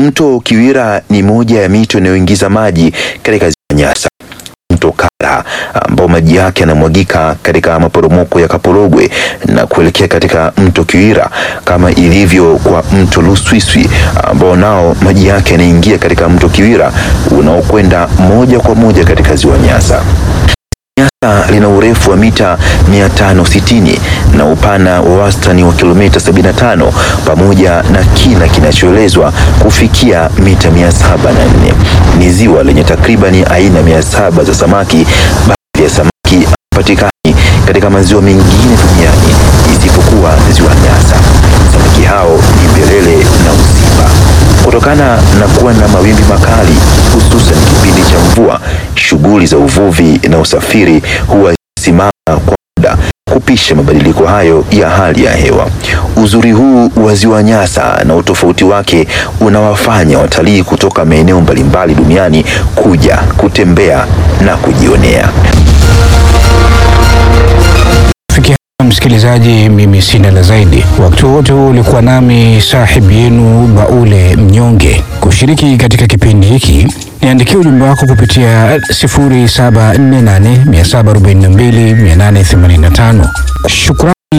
Mto Kiwira ni moja ya mito inayoingiza maji katika ziwa Nyasa. Mto Kala ambao maji yake yanamwagika katika maporomoko ya Kaporogwe na kuelekea katika mto Kiwira, kama ilivyo kwa mto Luswiswi ambao nao maji yake yanaingia katika mto Kiwira unaokwenda moja kwa moja katika ziwa Nyasa. Nyasa lina urefu wa mita 560 na upana wa wastani wa kilomita 75 pamoja na kina kinachoelezwa kufikia mita 704. Ni ziwa lenye takribani aina 700 za samaki. Baadhi ya samaki hawapatikani katika maziwa mengine duniani isipokuwa ziwa Nyasa. Samaki hao ni mbelele na uziba. Kutokana na kuwa na mawimbi makali, hususan kipindi cha mvua, shughuli za uvuvi na usafiri huwa simama kwa muda kupisha mabadiliko hayo ya hali ya hewa. Uzuri huu wa ziwa Nyasa na utofauti wake unawafanya watalii kutoka maeneo mbalimbali duniani kuja kutembea na kujionea. Fikia hapa msikilizaji, mimi sina la zaidi. Wakati wote huu ulikuwa nami sahib yenu Baule Mnyonge. Kushiriki katika kipindi hiki, niandikia ujumbe wako kupitia 0748742885. Shukrani.